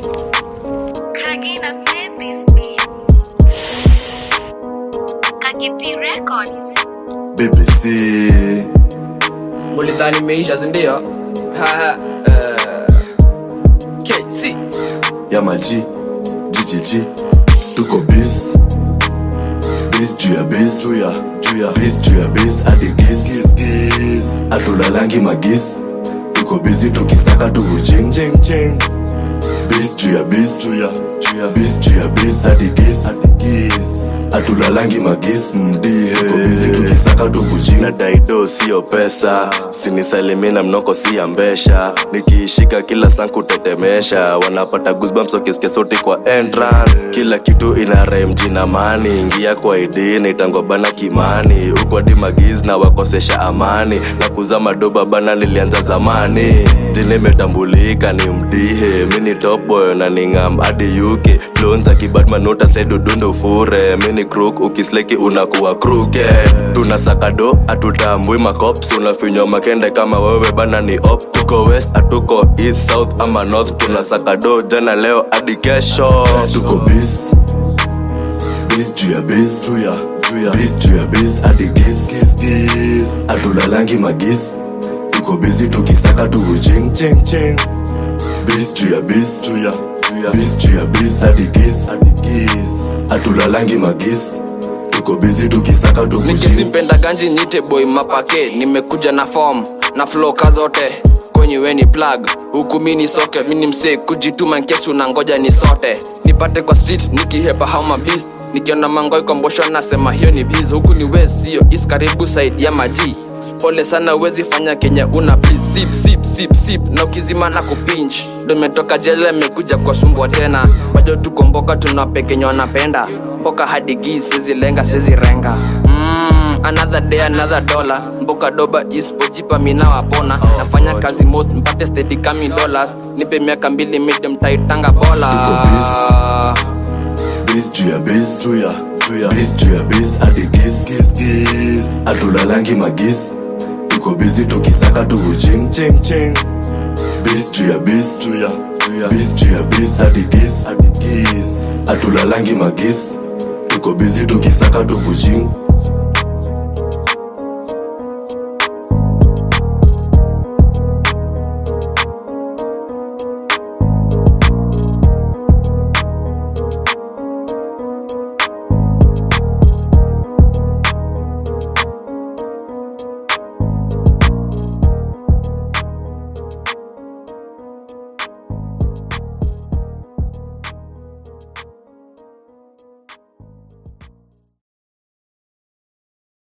Kagina made this beat. Kagipi Records. BBC mulidhani imeisha sindio Haha, eh, KC ya maji GGG tuko bis bis juu ya bis juu ya juu ya bis juu ya bis hadi gis gis gis atulalangi magis tuko bizi tukisaka tuvujing jing jing bis juu ya bis juu ya juu ya bis juu ya bis hadi gis hadi gis atulalangi magis ndie tuko bizi tukisaka tuvujing na daido sio pesa sinisalimi na mnoko si ya mbesha nikiishika kila saa kutetemesha wanapata goosebumps wakisikia sauti kwa entrance kila kitu ina rhyme jina mani ingia kwa id naitangwa bana kimani huko hadi magiz na wakosesha amani na kuzama doba bana nilianza zamani jini imetambulika ni mdihe mini topboy na ningam hadi uk flonza kibadmanota sedudundo fure mini crook ukisleki unakuwa kruke tunasaka do atutambui macops unafinywa makende kama wewe bana ni op tuko west atuko east south ama north tunasaka do jana leo hadi kesho tuko bis bis juu ya bis juu ya juu ya bis juu ya bis hadi gis gis gis atulalangi magis tuko bizi tukisaka tuvujing ching ching bis juu ya bis juu ya juu ya bis juu ya bis hadi gis hadi gis atulalangi magis tuko bizi tukisaka tuvujing nikizipenda ganji nite boy mapake nimekuja na form na floka zote kwenye weni plug huku mini soke mini msee kujituma nkesi unangoja ni sote nipate kwa street nikihepa hauma beast nikiona mangoi kombosho nasema hiyo ni biz huku ni west sio is karibu side ya maji pole sana uwezi fanya kenya una please sip sip sip sip na ukizima na kupinch ndo imetoka jela imekuja kwa sumbwa tena bado tukomboka tunapekenya wanapenda mboka hadi gi sezilenga sezirenga mm, another day another dollar mboka doba ispojipa mina wapona nafanya kazi most mpate steady coming dollars nipe miaka mbili medium taitanga bola bis juu ya bis juu ya juu ya bis juu ya bis hadi gis gis gis atulalangi magis tuko bizi tukisaka tuvujing ching ching bis juu ya bis juu ya juu ya bis juu ya bis hadi gis hadi gis atulalangi magis tuko bizi tukisaka tuvujing